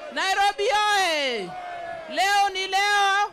Nairobi oye! Leo ni leo.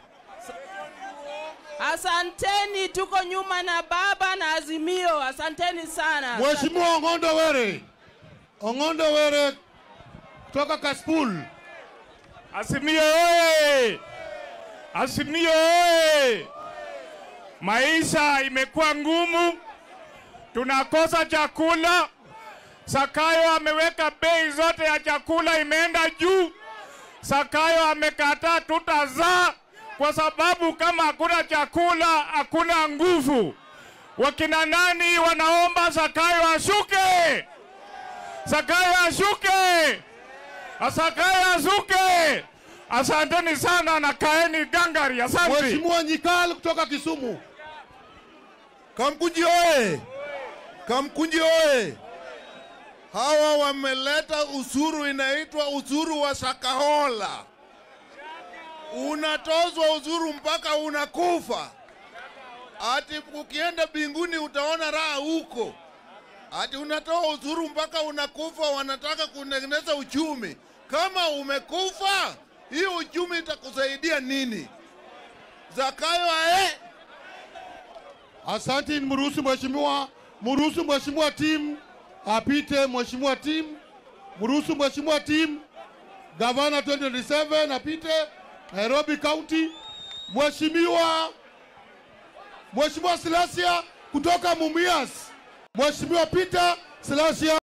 Asanteni, tuko nyuma na baba na Azimio. Asanteni sana. Mheshimiwa Ong'ondo Were, Ong'ondo Were kutoka Kaspul. Azimio oye! Azimio oye! Maisha imekuwa ngumu, tunakosa chakula. Sakayo ameweka bei zote ya chakula imeenda juu. Sakayo amekataa tutazaa kwa sababu kama hakuna chakula hakuna nguvu. Wakina nani wanaomba Sakayo ashuke? Sakayo ashuke! Asakayo ashuke! Asanteni sana na kaeni gangari. Asante. Mheshimiwa Nyikal kutoka Kisumu. Kamkunji oye! Kamkunji oye! Hawa wameleta usuru inaitwa usuru wa Shakahola. Unatozwa usuru mpaka unakufa. Ati ukienda binguni utaona raha huko. Ati unatoa usuru mpaka unakufa, wanataka kutengeneza uchumi. Kama umekufa, hiyo uchumi itakusaidia nini? Zakayo ae! Asante, mruhusu mheshimiwa, mruhusu mheshimiwa timu apite. Mheshimiwa timu, mruhusu mheshimiwa timu gavana 2027 apite Nairobi County. Mheshimiwa Mheshimiwa Silasia kutoka Mumias, Mheshimiwa Peter Silasia.